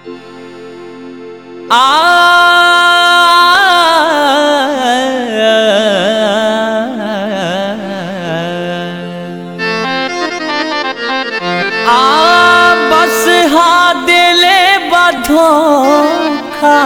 आ बस हा दिले बधोखा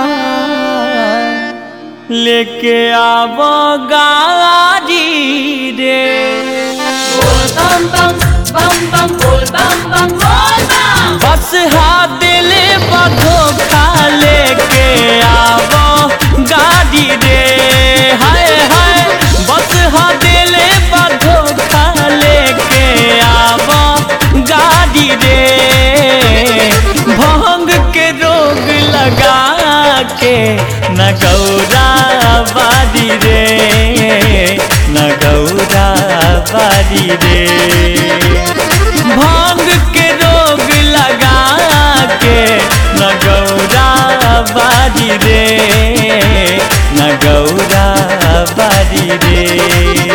लेके आव गाड़ी रे bam bam bam bam bol bam bam bol bam बस हा दिले बधोखा लेके आव गाड़ी रे हाय हाय बस हा दिले बधोखा लेके आव गाड़ी रे भंग के रोग लगा के न गौरा बारी रे न गौरा बारी रे भांग के रोग लगा के न गौरा बारी रे न गौरा बारी रे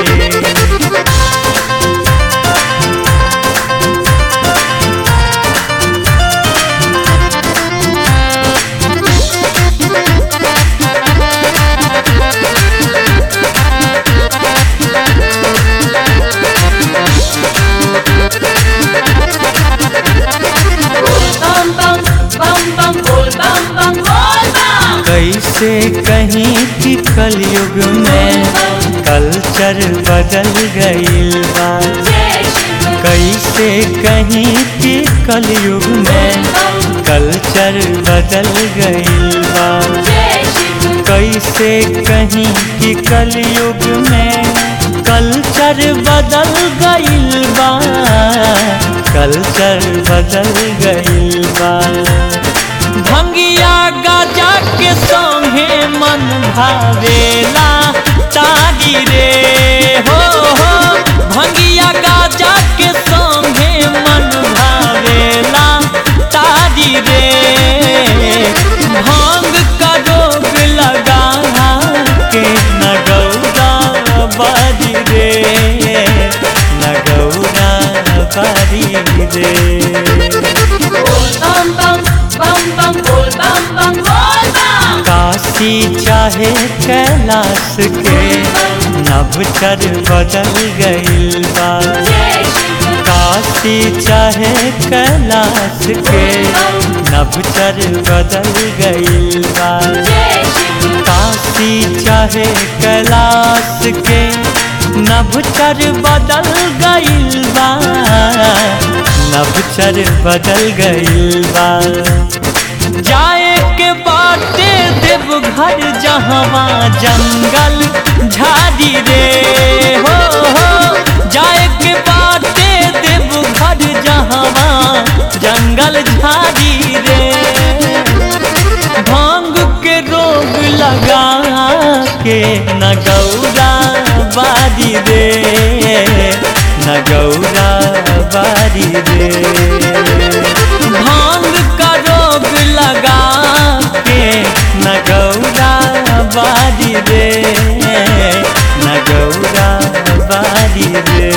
bam bam bam bam bol bam bam bol bam कैसे कहीं कि कलयुग में कल्चर बदल गईल बा जय शिव कैसे कहीं कि कलयुग में कल्चर बदल गईल बा जय शिव कैसे कहीं कि कलयुग में कल्चर बदल गईल बा कल्चर बदल गईल बा भंगिया गाजा के संगे मन भावेला तारी रे हो हो भंगिया गाजा के संगे मन भावेला तारी रे भांग का रोग लगा के न गौरा बारी रे न गौरा बारी रे bam bam bam bam bol bam bam bol bam Kashi चाहे कैलाश के नवचर बदल गईल बा जय शिव काशी चाहे कैलाश के नवचर बदल गईल बा जय शिव काशी चाहे कैलाश के नवचर बदल गईल बा नवचर बदल गईल बा जाए के बाटे देवघर जहवा जंगल झाड़ी रे हो हो जाए के बाटे देवघर जहवा जंगल झाड़ी रे भांग के रोग लगा के न गौरा बारी रे न गौरा बारी रे भांग का रोग लगा के न गौरा बारी रे न गौरा बारी रे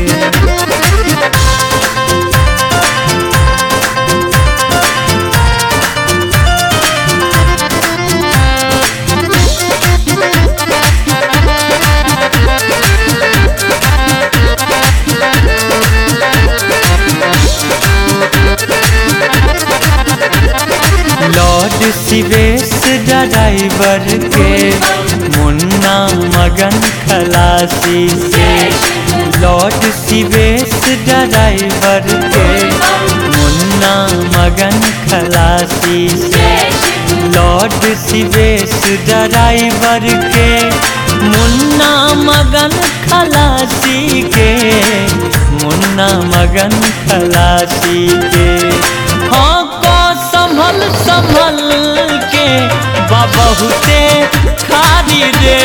लॉर्ड शिवेश ड्राइवर के मुन्ना मगन खलासी से लॉर्ड शिवेश ड्राइवर के मुन्ना मगन खलासी से जय शिव लॉर्ड शिवेश ड्राइवर के मुन्ना मगन खलासी के मुन्ना मगन खलासी के हाँ को संभल संभल के बहुते खारी रे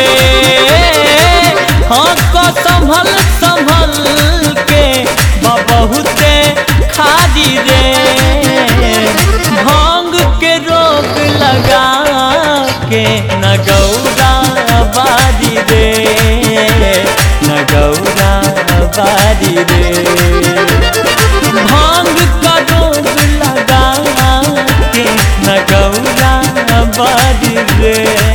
हाँ को संभल संभल के बहुते खारी रे भांग के रोग लगा के न गौरा बारी रे न गौरा बारी रे भांग का रोग लगा के न रे